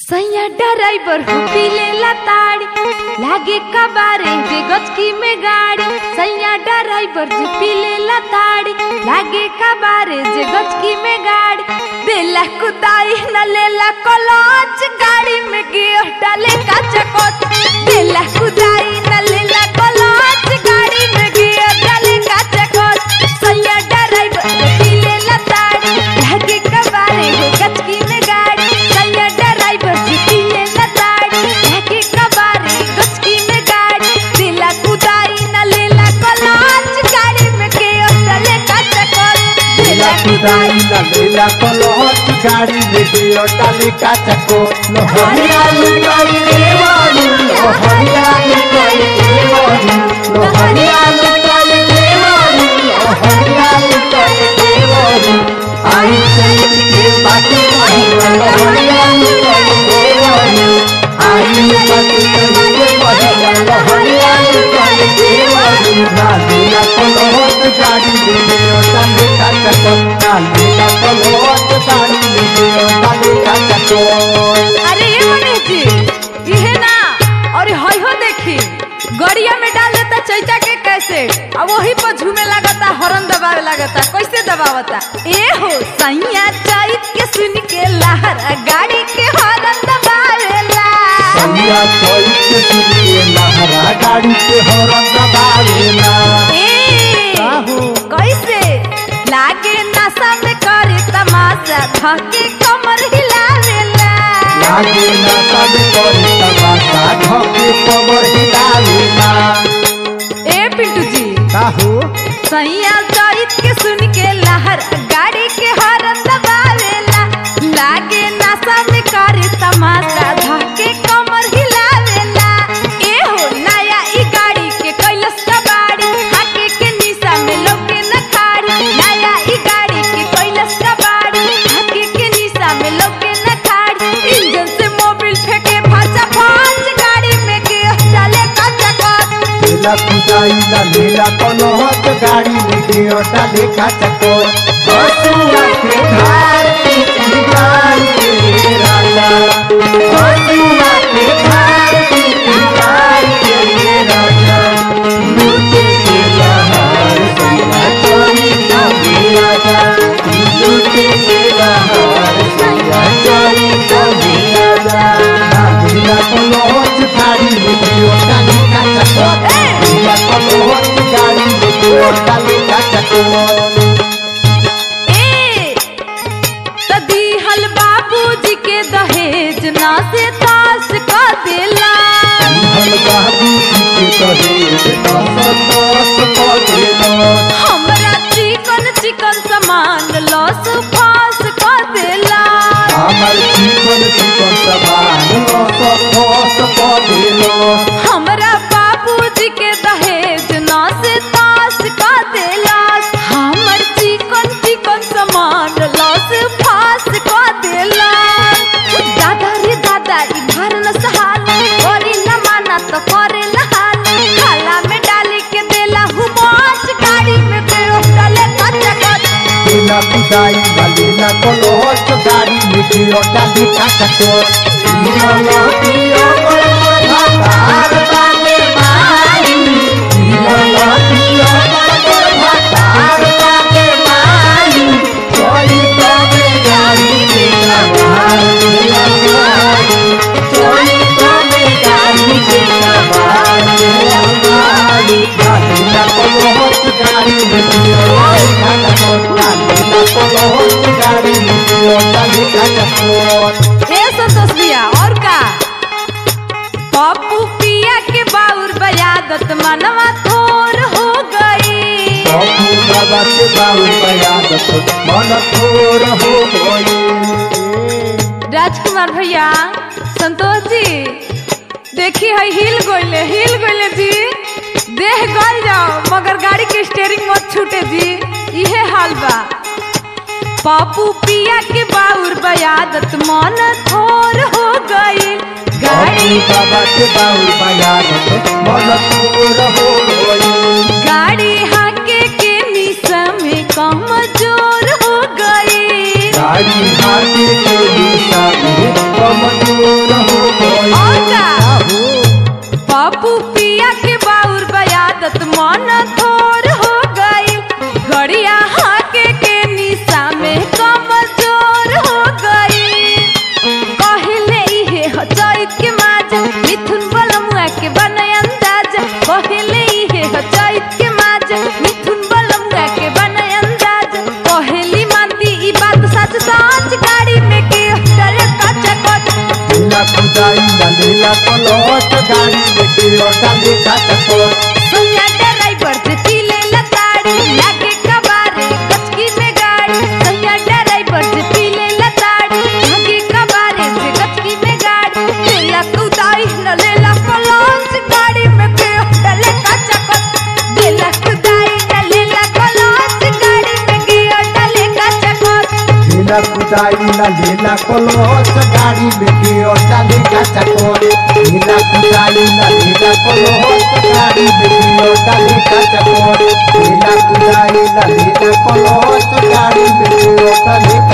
सैया ड्राइवर हो पीले ताड़ी लागे कबारे जे गचकी में गाड़ी सैया ड्राइवर जो पीले ताड़ी लागे कबारे जे गचकी में गाड़ी देला कुदाई न लेला कलच गाड़ी में गियर डाले का चकोच देला कुदाई न लेला कलच गाड़ी में गियर डाले का चकोच सैया ड्राइवर जो पीले ताड़ी लागे कबारे हो गचकी में गाड़ी सैया ड्राइवर जी पीले ताड़ी लागे कबारे गचकी में गाड़ी दिला कुदाई न लेला कलच गाड़ी में गियर डाले का चकोच लीला कुदाई ना लीला कलहट गाड़ी में गियो डाली काचको लोहरिया लुकाई देवानी लोहरिया लुकाई देवानी लोहरिया लुकाई देवानी लोहरिया लुकाई देवानी आई चैत के बाटी महिला लोहरिया लुकाई देवानी आई बाटी के महिला लोहरिया लुकाई देवानी ना लीला कलहट गाड़ी में गियो डाली काचको ना लीला कलहट गाड़ी में गियो डाली काचको अरे ये मनीष जी इहे ना और हई हो देखी गड़िया में डाल देता चैता के कैसे अब वही पर झूमे लगता हॉर्न दबावे लगता कैसे दबावता ए हो सैया चैत के सुन के लहरा गाड़ी के हॉर्न दबावेला सैया चोई के सुनिए लहरा गाड़ी के हॉर्न दबावेला ए काहू? कैसे लागे नशा में करे तमाशा धके कमर हिलावेला लागे ना सब करे तमाशा ढोके कमर हिलावेला ए पिंटू जी काहू सैया चैत के सुन के लहर गाड़ी के हॉर्न दबावेला लागे नशा में करे तमाशा धके कमर हिलावेला ए हो नया ई गाड़ी के कैलस कबाड़ी हाके के निशा में लोके न खाड़ी नया ई गाड़ी के कैलस कबाड़ी हाके के निशा में लोके न खाड़ी इंजन से मोबिल फेंके फाचा फाच गाड़ी में के चले कच्चा कच लीला कुदाई ना लीला कलहट गाड़ी में गियो डाली काचको बसुआ के धार की गाड़ी के राजा बसुआ के धार की गाड़ी के राजा लूटे के लहर सैया चोरी ना राजा लूटे के लहर सैया चोरी ना राजा लीला कलहट गाड़ी में गियो डाली काचको लीला कलहट गाड़ी में गियो डाली काचको ए त दिहल बाबूजी के दहेज ना से तास क देला हम बाबू के कहे दस दस पदेलो हमरा चिकन चिकन सामान लॉस फास क देला हमर जीवन जीवन समान दस दस पदेलो हमरा बाबूजी के दहेज ना से तास क देला हमर चिकन चिकन सामान लॉस फास क देला दादा रे दादा ई घर न सहाल करी न माना तो करे न हाल खाला में डाली के देला हुमाच गाड़ी में देओ डाले कच्चा कच लीला कुदाई ना लीला कलहट गाड़ी में गियो डाली काचको लीला लतियो पर भातार बागे माई लीला लतियो पर भातार बागे माई कोई तबे गाड़ी के सवार लीला माई कोई तबे गाड़ी के सवार लीला माई लीला कलहट गाड़ी में गियो डाली काचको लीला कलहट गाड़ी में गियो डाली काचको ए संतोष भैया और का पप्पू पिया के बाउर बयादत मनवा थोर हो गई बाबू बाबा के बाबू बयादत मन थोर हो गई राजकुमार भैया संतोष जी देखी है हिल गोइले हिल गोइले जी देह गल जाओ मगर गाड़ी के स्टेयरिंग मत छूटे जी इहे हाल बा पापू पिया के बाउर बयादत मन थोर हो गई गाड़ी बाबू बाबा के बाबू बयादत मन थोर हो गई गाड़ी हाके के निशा में कमजोर हो गई गाड़ी हाथी के दिशा में कमजोर कुदाई ना लेला कलच गाड़ी लेके डाले का चकोर सैया ड्राइवर जे पीले लताड़ी लागे कबारे गचकी में गाड़ी सैया ड्राइवर जे पीले लताड़ी लागे कबारे जे गचकी में गाड़ी लेला कुदाई न लेला कलंच गाड़ी में पे डले का चकत लेला कुदाई न लेला कलंच गाड़ी में गियो डले का चकत लेला कुदाई ना लेला कलच गाड़ी लेके डाले का चकोर लेला कुदाई ना लेला कलच गाड़ी लेके डाले का चकोर लेला कुदाई ना लेला कलच गाड़ी लेके डाले